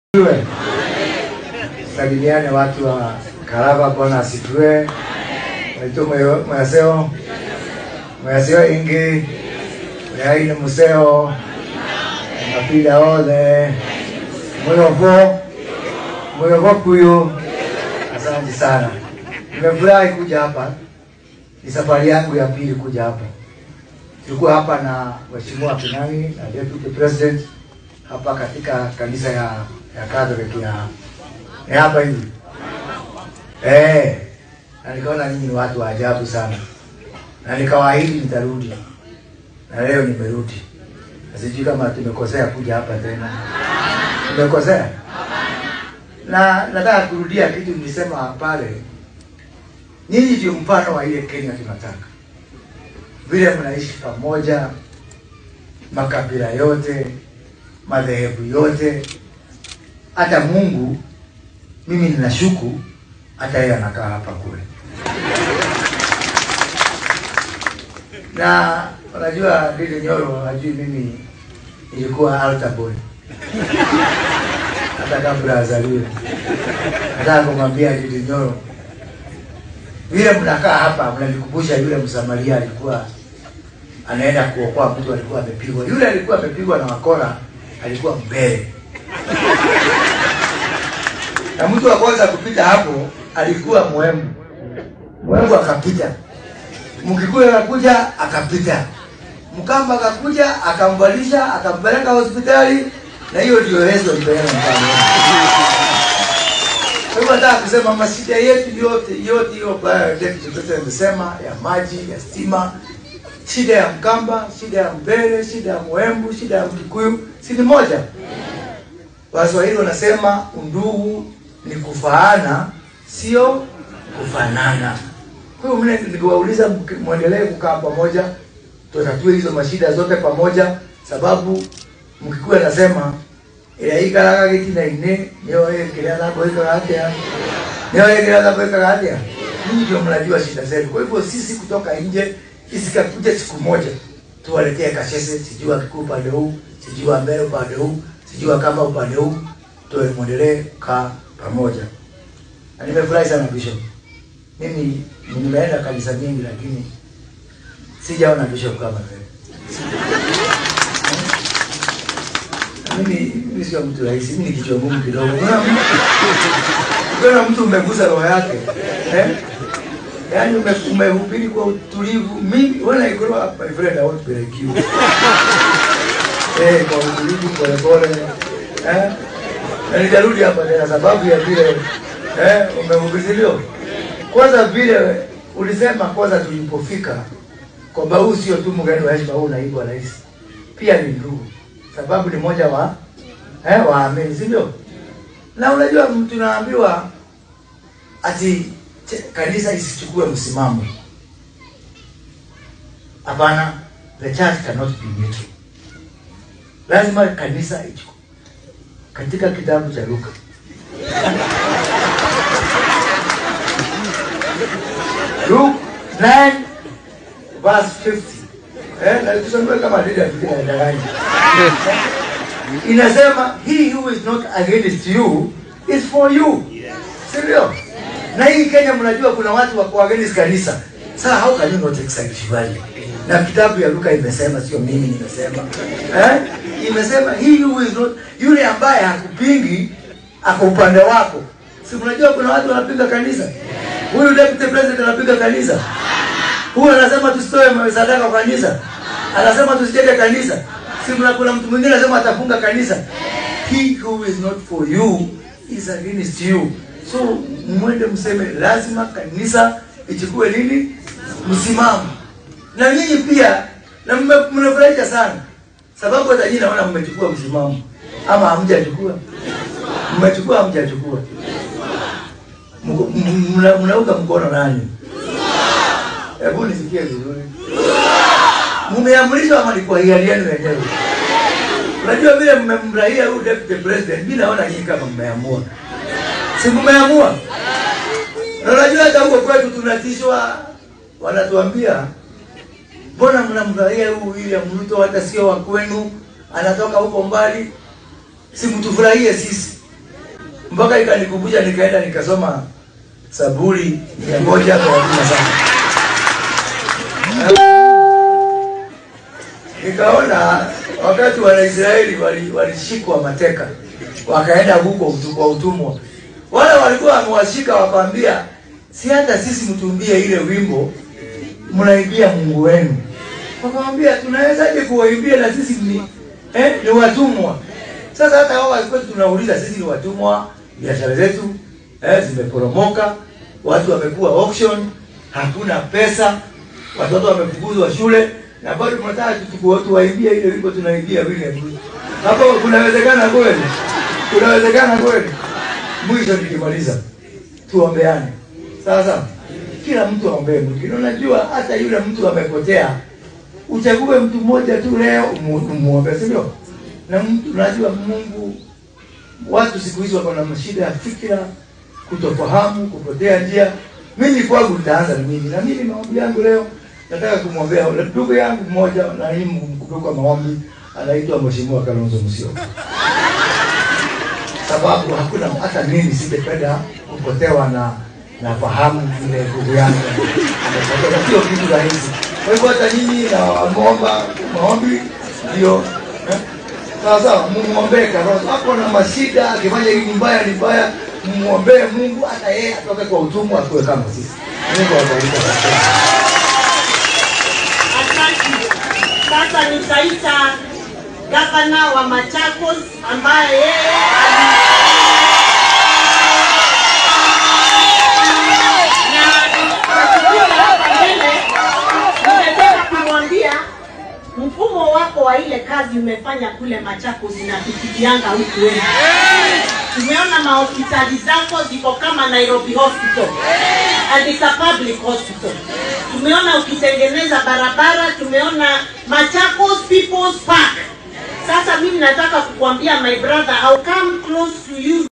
Asifiwe. Salimiane watu wa Karaba, Bwana asifiwe. Waitu mwaseo mwaseo ingi mwaine museo mapila othe mwiyovo mwiyovo kuyu. Asante sana, nimefurahi kuja hapa. Ni safari yangu ya pili kuja hapa. Tulikuwa hapa na Mheshimiwa Kinani na Deputy President hapa katika kanisa ya ya Catholic ya ya hapa hivi eh, na nikaona nyinyi ni watu wa ajabu sana, na nikawaahidi nitarudi, na leo nimerudi. Sijui kama tumekosea kuja hapa tena, tumekosea na nataka kurudia kitu nilisema pale. Nyinyi ndio mfano wa ile Kenya tunataka, vile mnaishi pamoja, makabila yote, madhehebu yote, hata Mungu mimi ninashuku hata yeye anakaa hapa kule, na unajua Didi Nyoro hajui mimi nilikuwa altar boy hata kabla azaliwe. Nataka kumwambia Didi Nyoro, vile mnakaa hapa mnanikumbusha yule Msamaria alikuwa anaenda kuokoa mtu alikuwa amepigwa. Yule alikuwa amepigwa na wakora, alikuwa mbele na mtu wa kwanza kupita hapo alikuwa Mwembu. Mwembu akapita, Mkikuyu akakuja akapita, Mkamba akakuja akamvalisha akampeleka hospitali, na hiyo ndio Yesu alipeleka mfano. Kwa hivyo nataka kusema mashida yetu yote yote hiyo ambayo Deputy President amesema ya maji, ya stima, shida ya Mkamba, shida ya Mbele, shida ya Mwembu, shida ya Mkikuyu si ni moja. Waswahili wanasema undugu ni kufaana, sio kufanana. Kwa hiyo mimi nikiwauliza, mwendelee kukaa pamoja, tutatue hizo mashida zote pamoja, sababu Mkikuyu anasema ila ikaraga gitina ine nio yekiria thabo ikaga atia nio yekiria thabo ikaga atia. Ninyi ndio mnajua shida zetu. Kwa hivyo sisi kutoka nje isikakuja siku moja tuwaletee kashese, sijui Wakikuyu upande huu, sijui wa Mbele upande huu, sijui Wakamba upande huu, tuwe mwendelee kaa pamoja. Na nimefurahi sana Bishop. Mimi nimeenda kanisa nyingi lakini sijaona Bishop kama wewe. Mimi mimi sio mtu rahisi, mimi ni kichwa ngumu kidogo. Unaona mtu- Unaona mtu umegusa roho yake. Eh? Yaani ume- umehubiri kwa utulivu. Mimi when I grow up my friend I want to be like you. Eh, kwa utulivu pole pole. Eh? Na nitarudi hapa tena sababu ya vile eh umehubiriwa. Kwanza vile ulisema kwanza tulipofika kwamba huu sio tu mgeni wa heshima, huu naibu wa rais, pia ni ndugu, sababu ni moja wa eh, waamini, si ndio? Na unajua tunaambiwa ati che- kanisa isichukue msimamo. Hapana, the church cannot be neutral. Lazima kanisa ichukue. Katika kitabu cha Luka Luke 9 verse 50. Eh, na tusomee kama dida tukiadanganya. Inasema he who is not against you is for you. Sivyo? Na hii Kenya mnajua kuna watu wako against kanisa. Sasa how can you not excite Shivali? Na kitabu ya Luka imesema, sio mimi nimesema. Eh? Imesema he who is not yule ambaye hakupingi ako upande wako. Si mnajua kuna watu wanapinga kanisa? Huyu deputy president anapiga kanisa. Huyu anasema tusitoe sadaka kwa kanisa. Anasema tusijenge kanisa. Si mna kuna mtu mwingine anasema atafunga kanisa. He who is not for you is against you. So mwende mseme lazima kanisa ichukue nini? Msimamo. Na nyinyi pia na mme- mnafurahisha sana. Sababu hata nyinyi naona mmechukua msimamo. Ama hamjachukua? Mmechukua hamjachukua? Mko- m- mna- Mnauka mkono nani? Hebu nisikie vizuri. Mmeamrishwa ama ni kwa hiari yenu wenyewe? Unajua vile mmemrahia huyu deputy president, mimi naona nyinyi kama mmeamua. Si mmeamua? Na unajua hata huko kwetu tunatishwa, wanatuambia mbona mnamrahia huyu William Ruto, hata sio wa kwenu, anatoka huko mbali, si mtufurahie sisi. mpaka ikanikumbusha, nikaenda nikasoma Zaburi mia moja thelathini na saba nikaona wakati Wanaisraeli wali- walishikwa mateka wakaenda huko utu- kwa utumwa, wale walikuwa wamewashika wakawambia, si hata sisi mtumbie ile wimbo mnaimbia Mungu wenu. Wakamwambia, tunawezaje kuwaimbia na sisi ni eh, ni watumwa? Sasa hata wao walikuwa tunauliza, sisi ni watumwa, biashara zetu eh, zimeporomoka, watu wamekuwa auction, hakuna pesa, watoto wamefukuzwa shule na bado tunataka tuchukue tuwaimbie ile wimbo tunaimbia William Ruto. Hapo kunawezekana kweli? Kunawezekana kweli? Mwisho nikimaliza, tuombeane sasa, kila mtu aombee mwingine. Unajua hata yule mtu amepotea, uchague mtu mmoja tu leo umu- umuombe, si ndio? Na mtu unajua, Mungu, watu siku hizi wako na mashida ya fikira, kutofahamu, kupotea njia. Mimi kwangu nitaanza na mimi, na mimi maombi yangu leo nataka kumwombea ule ndugu yangu mmoja na hii mkumbuka maombi, anaitwa Mheshimiwa Kalonzo Musyoka sababu hakuna hata mimi singependa kupotewa na na fahamu vile ndugu yangu amepotea, sio kitu rahisi. Kwa hivyo hata nyinyi na waomba maombi ndio eh, sawa sawa, mumwombee Kalonzo hapo na mashida, akifanya hili mbaya ni mbaya, mumwombee Mungu hata yeye atoke kwa utumwa akuwe kama sisi. Mungu awabariki sana. Asante. Sasa nitaita gavana wa Machakos ambaye yeye ali- na tukio hapa mbele, ningetaka kumwambia mfumo wako wa ile kazi umefanya kule Machakos inatufikianga huku wewe. Tumeona mahospitali zako ziko kama Nairobi Hospital and it's a public hospital. Tumeona ukitengeneza barabara, tumeona Machakos People's Park. Sasa mimi nataka kukuambia my brother, I'll come close to you